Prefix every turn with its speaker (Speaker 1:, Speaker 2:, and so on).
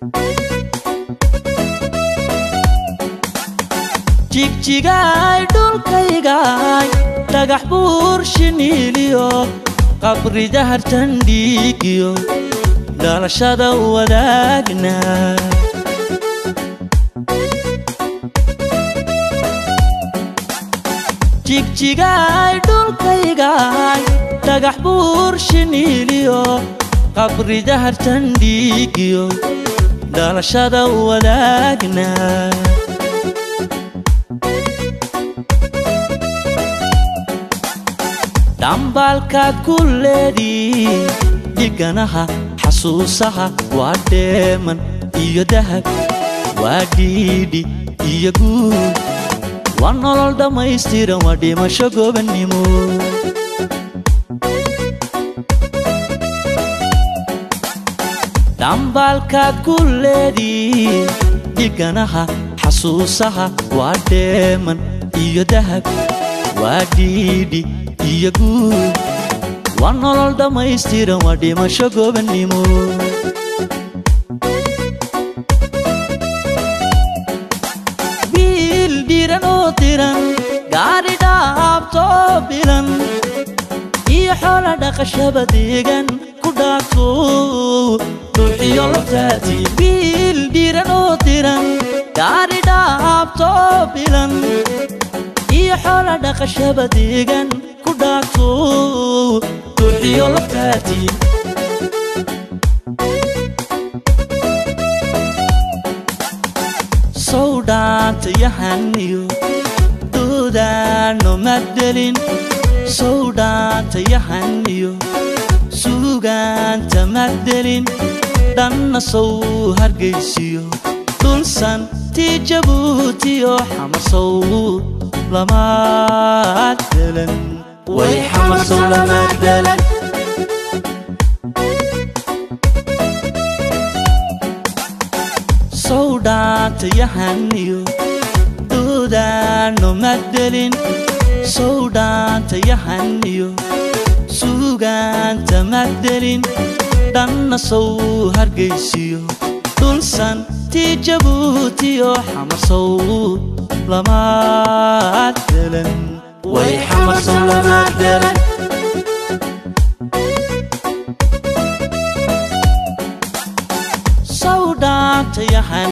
Speaker 1: jigjigaay dhulkaygaay dhagax buur shiniiliyo qabri dahartan dhiigiyo dhalashada wadaagna jigjigaay dhulkaygaay dhagax buur shiniiliyo qabri dahartan dhiigiyo dhalashada wadaagna dhambaalkaad ku leedii dhiganaha xasuusaha waa dheeman iyo dahab waa dhiidhi iyo guud waa nolol dhammaystiran waa dhimasho gobannimo dhambaalkaad ku leedii dhiganaha xasuusaha waa dheeman iyo dahab waa dhiidhi iyo guud waa nolol dhammaystiran waa dhimasho gobannimo wiil dhiran oo diran gaari dhaabtoo bilan iyo xoola dhaqashaba deegan ku dhaagto dhuuxiyo laftaati wiil dhiran oo diran gaari dhaabtoo bilan iyo xoola dhaqashaba deegan ku dhaagto dhuuxiyo laftaati sow dhaantayahaniyo doodaano maddelin sow dhaantayahaniyo suugaanta maddelin dhanna sow hargaysiyo dhulsan tii jabuutiyo xamasow lamaaddelan way xamasow lamaaddelan sow dhaantayahaniyo doodaano maddelin sow dhaantayahaniyo suugaanta maddelin dhanna sow hargaysiyo dhulsan tii jabuutiyo xamasow lamaaddelan way xamasow lamaaddelan sow dhaantayahan